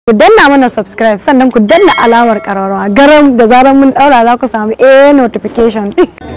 ku danna mana subscribe sannan ku danna alawar ƙararrawa garam da zarar mun ɗaura za ku samu a notification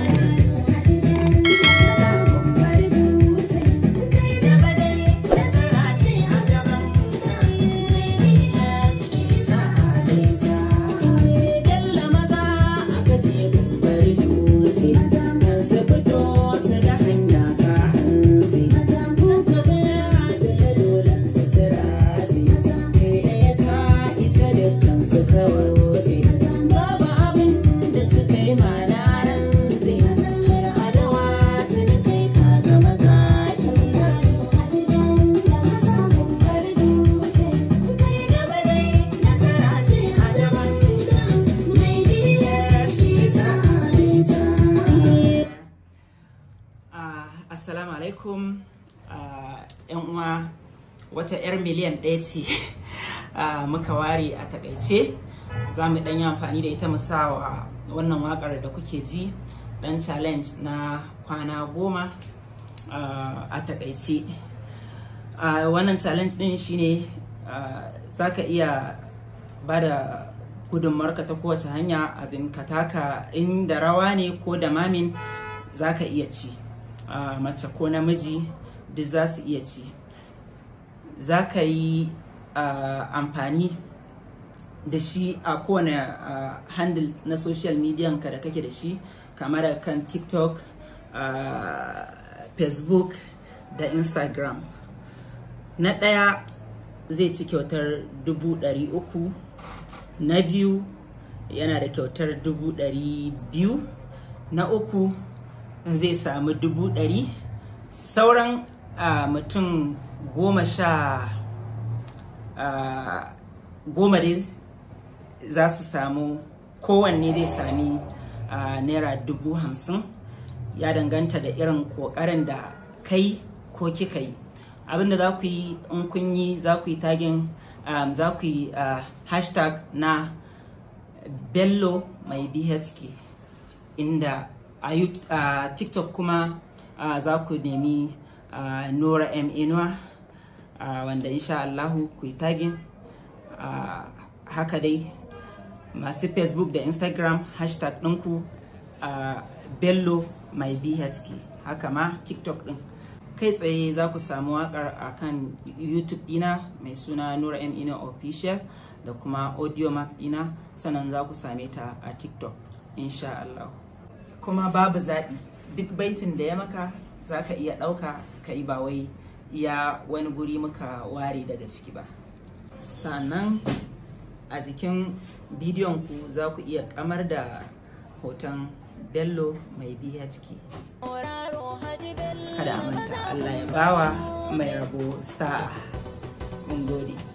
Assalamu alaikum yan uwa wata 'yar miliyan ɗaya ce muka ware a takaice za mu ɗan yi amfani da ita musawa wannan waƙar da kuke ji ɗan challenge na kwana goma a takaice wannan challenge ɗin shine za ka iya ba da gudunmarka ta kowace hanya a ka taka inda rawa ne ko da mamin za ka iya ci Uh, mace ko namiji duk za su iya ci za ka yi uh, amfani da shi a kowane uh, handle na social media ka da kake da shi kamar kan tiktok facebook da instagram na ɗaya zai ci kyautar dubu ɗari uku na biyu yana da kyautar dubu ɗari biyu na uku zai samu dubu ɗari sauran uh, mutum goma sha uh, goma dai za su samu kowanne zai sami uh, naira dubu hamsin ya danganta da irin ƙoƙarin da kai ko kika yi abinda za ku yi in kun yi za ku yi tagin um, za ku yi hashtag na bello mai bhk inda a uh, tiktok kuma uh, za ku nemi uh, nora m inuwa wanda insha Allahu ku yi tagin haka dai masu facebook da instagram hashtag ɗinku bello mai bhk haka ma tiktok ɗin kai tsaye za ku samu waƙar a kan youtube ɗina mai suna nora m inuwa official da kuma audio mark ɗina sannan za ku same ta a tiktok insha Allahu kuma babu zaɓi duk baitin da ya maka za ka iya ɗauka ka yi ba wai iya wani guri muka ware daga ciki ba sannan a jikin bidiyon ku za ku iya kamar da hoton bello mai bhk kada a manta allah ya bawa mai rabo sa'a mun gode